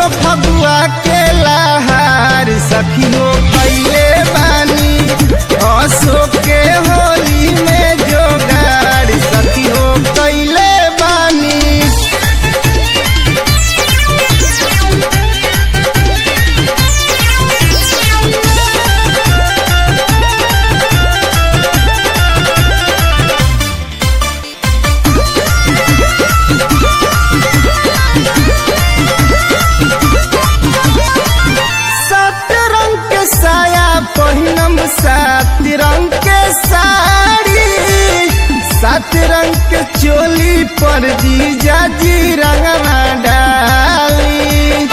बसो फगुआ के लहार सखियो कैले बानी असो के होली में जोगाड़ सखियो कैले बानी सात रंग के साया पहिनम सात रंग के साड़ी सात रंग के चोली पर जीजा जी रंगवा डाली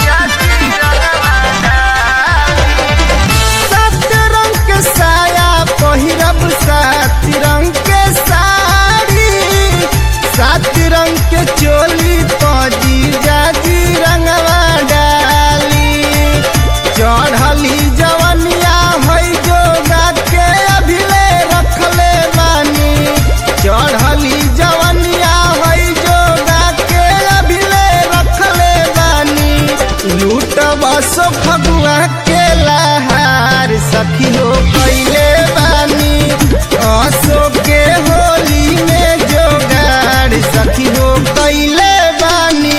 सात रंग के साया पहिरब सात रंग के साड़ी सात रंग के चोली पर जीजा जी रंगवा डाली चढ़ली जवनिया है जोगा के अभिले रखले बानी चढ़ली जवनिया है जोगा के अभिले रखले बानी लूट बस फगुआ के लहार सखियो कैले बानी असो के होली में जोगाड़ सखियो कैले बानी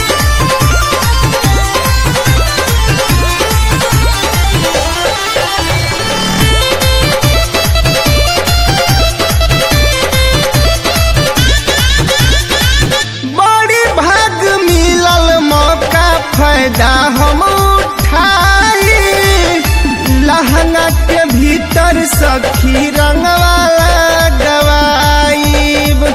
बड़ी भाग मिलल मौका फायदा हम उठाई लहंगा के भीतर सखी रंगवाला गवाईब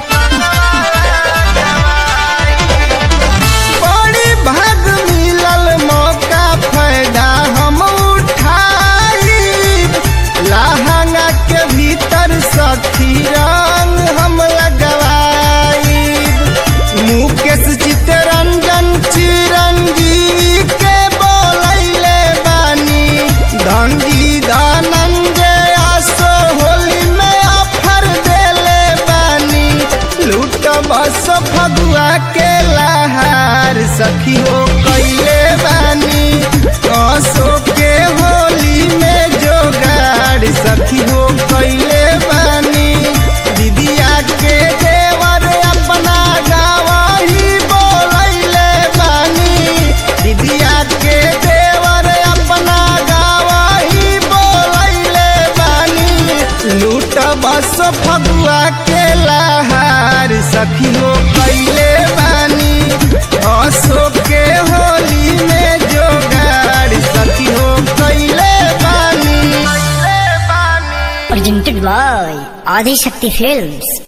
बड़ी भाग मिलल मौका फायदा हम उठाई लहंगा के भीतर सखी रंग हम लगवाई मुकेश चितरंजन चिरंजीवी के बोलैले बानी धनजी धनंजय आसो होली में ऑफर देले बानी लूट बस फगुआ के लहार सखियो कैले बानी असो के होली में जोगाड़ सखियो कैले बानी दीदिया के देवर अपना गावही बोलैले बानी दीदिया के देवर अपना गावही बोलैले बानी लूट बस फगुआ के लहार सखियो कैले बानी असो के होली में जोगाड़ सखियो कैले बानी presented by Adi Shakti Films.